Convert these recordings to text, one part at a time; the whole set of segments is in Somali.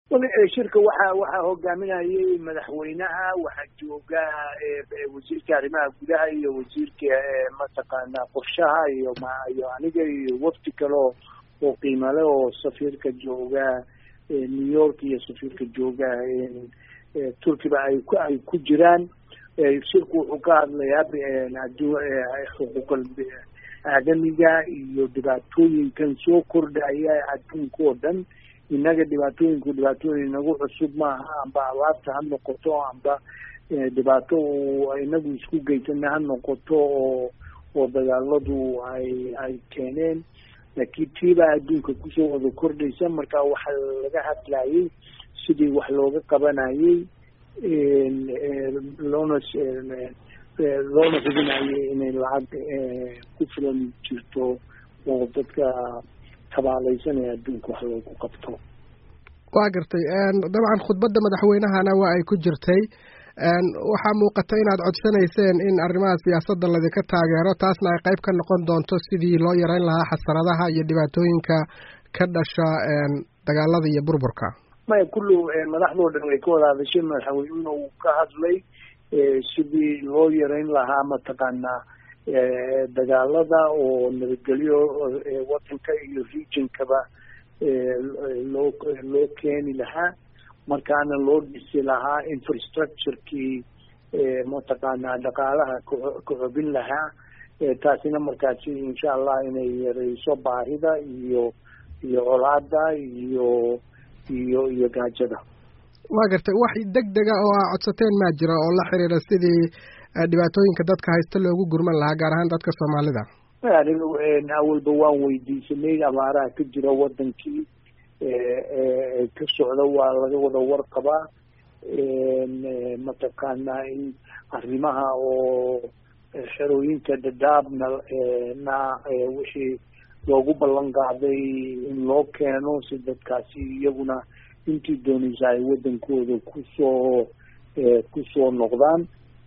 shirka waxa waxaa hogaaminayay madaxweynaha waxaa jooga wasiirka arrimaha gudaha iyo wasiirka mataqaana qorshaha iyo iyo aniga iyo wafdi kale oo oo qiimale oo safiirka jooga new york iyo safiirka jooga turkiba ay ku ay ku jiraan shirku wuxuu ka hadlayaa xuquuqal aadamiga iyo dhibaatooyinkan soo kordhaya adduunka oo dhan innaga dhibaatooyinku dhibaatooyin inagu cusub maaha amba abaarta ha noqoto amba dhibaato inagu isku geysana ha noqoto oo oo dagaaladu ay ay keeneen laakiin tiibaa adduunka kusoo wada kordhaysa marka waxaa laga hadlayay sidii wax looga qabanayay loona loona hubinayay inay lacag ku filan jirto oo dadka tabaalaysanaya adduunka wax loogu qabto waa gartay dabcan khudbadda madaxweynahana waa ay ku jirtay waxaa muuqata inaad codsanayseen in arrimaha siyaasadda ladinka taageero taasna ay qayb ka noqon doonto sidii loo yareyn lahaa xasaradaha iyo dhibaatooyinka ka dhasha dagaalada iyo burburka maya kullu madaxdoo dhan way ka wada hadashay madaxweynuna uu ka hadlay sidii loo yareyn lahaa mataqaanaa dagaalada oo nabadgelyo wadanka iyo regionkaba loo loo keeni lahaa markaana loo dhisi lahaa infrastructurekii mataqaanaa dhaqaalaha ka xobin lahaa taasina markaasi insha allah inay yareyso baahida iyo iyo colaada iyo iyo iyo gaajada waa gartay wax deg dega oo aa codsateen maa jira oo la xiriira sidii dhibaatooyinka dadka haysta loogu gurman lahaa gaar ahaan dadka soomaalida aniga awalba waan weydiisanay abaaraha ka jira wadankii ka socda waa laga wada warqabaa mataqaanaa in arrimaha oo xerooyinka dadaabna na wixii loogu ballan qaaday in loo keeno si dadkaasi iyaguna intii doonaysa ay wadankooda kusoo kusoo noqdaan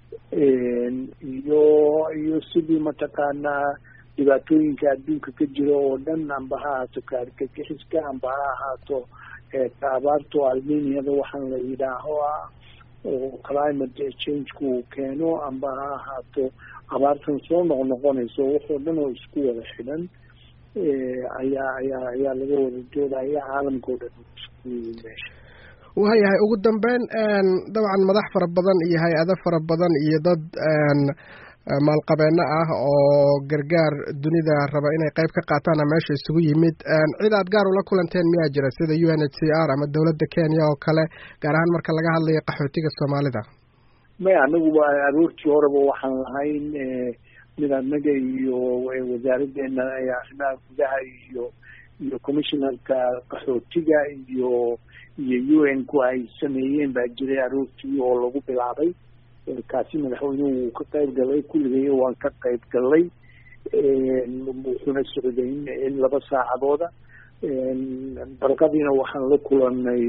iyo iyo sidii mataqaanaa dhibaatooyinka adduunka ka jira oo dhan amba ha ahaato kaarkakixiska amba ha ahaato abaarto almeniada waxaan la yidhaaho ah oo climate changeku keeno amba ha ahaato abaartan soo noqnoqonayso waxoo dhan oo isku wada xidhan ayaa ayaa ayaa laga wada doodaya caalamka o dhan isku meesha waayahay ugu dambeyn dabcan madax fara badan iyo hay-ado fara badan iyo dad maalqabeeno ah oo gargaar dunida raba inay qayb ka qaataana meesha isugu yimid cid aad gaar ula kulanteen miyaa jira sida u n h c r ama dowladda kenya oo kale gaar ahaan marka laga hadlayo qaxootiga soomaalida maya anaguba aroortii horeba waxaan lahayn mid anaga iyo wasaaraddeena arrimaha gudaha iyo iyo commissionerka qaxootiga iyo iyo u n ku ay sameeyeen baa jiray aroortii oo lagu bilaabay kaasi madaxweynuhu wuu ka qayb galay kulligay waan ka qayb galay wuxuuna socday in laba saacadooda barqadiina waxaan la kulanay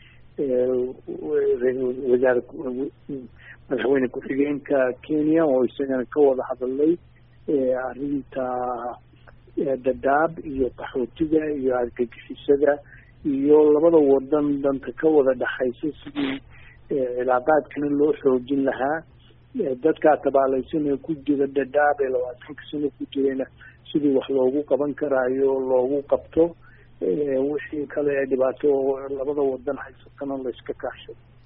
wasaar madaxweyne ku-xigeenka kenya oo isagana ka wada hadalay arrinta dadaab iyo qaxootiga iyo argagixisada iyo labada wadan danta ka wada dhexaysa sidii cilaaqaadkana loo xoojin lahaa dadkaa tabaalaysan ee ku jira dadaab ee labaatanka sano ku jirayna sidii wax loogu qaban karaayo loogu qabto wixii kale ee dhibaato labada wadan haysatana la iska kaashado